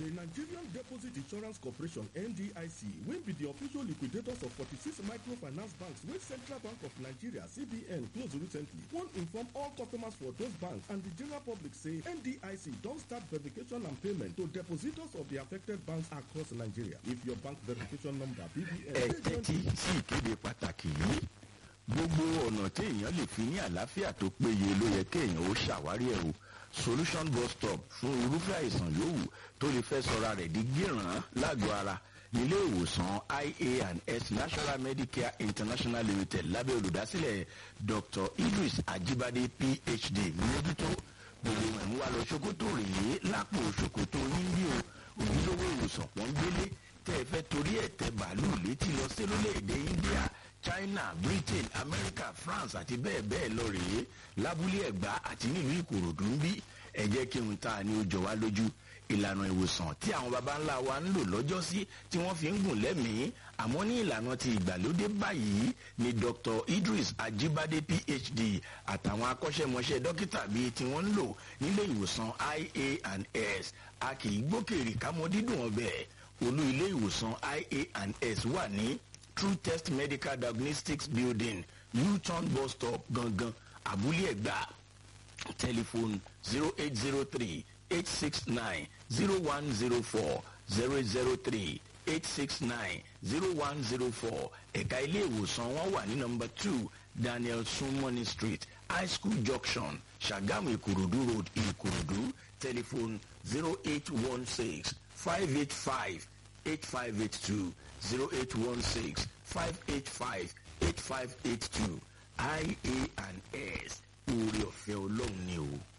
The Nigerian Deposit Insurance Corporation NDIC wey be the official liquidators of 46 microfinance banks wey Central Bank of Nigeria CBN close recently wan inform all customers for those banks and the general public say NDIC don start verification and payment to depositors of the affected banks across Nigeria. If your bank verification number BVN ẹ tẹ́tí sí ìkéde pàtàkì yìí gbogbo ọ̀nà tí èèyàn lè fi ní àlàáfíà tó péye ló yẹ kéèyàn ó ṣàwárí ẹ̀ o solution bus stop fún irúfẹ́ àìsàn yòówù tó lè fẹ́ sọra rẹ̀ di gíràn lágọ̀ọ́ ara nílé ìwòsàn ia and s national medicare international limited lábẹ́ olùdásílẹ̀ dr idris ajibade phd mójútó gbogbo ẹ̀ ń wá lọ ṣòkòtò rèé lápò ṣòkòtò yín bí o òyìnbó ìwòsàn pọ́ńbélé tẹ́ ẹ fẹ́ torí ẹ̀ tẹ bàálù létí lọ sí lórílẹ̀‐èdè india china britain america france àti bẹ́ẹ̀ bẹ́ẹ̀ lọ rèé lábúlé ẹ̀gbá àti nílùú ìkòròdú ń bí ẹ jẹ́ kí n ta ni ó jọ wá lójú ìlànà ìwòsàn tí àwọn baba ńlá wa ń lò lọ́jọ́sí tí wọ́n fi ń gùn lẹ́mìí àmọ́ ní ìlànà ti ìgbàlódé báyìí ni dr idris ajibade phd àtàwọn akọ́ṣẹ́mọṣẹ́ dókítà bíi tí wọ́n ń lò nílé ìwòsàn ia and s a kì í gbókèrè kámọ́ dídùn ọbẹ̀ olú ilé ìwòsàn ia and s wà ní true test medical diagnostics building u-turn bus stop gangan abúlé ẹ̀gbá telephone zero eight zero three eight six nine zero one zero four zero zero three eight six nine zero one zero four ẹ̀ka ilé ìwòsàn wọn wà ní nọmba two daniel sunmoney street high school junction sagamu ikorodu road ikorodu telephone zero eight one six five eight five eight five eight two zero eight one six five eight five eight five eight two ia and s oore ọ̀fẹ́ ọlọ́run ni o.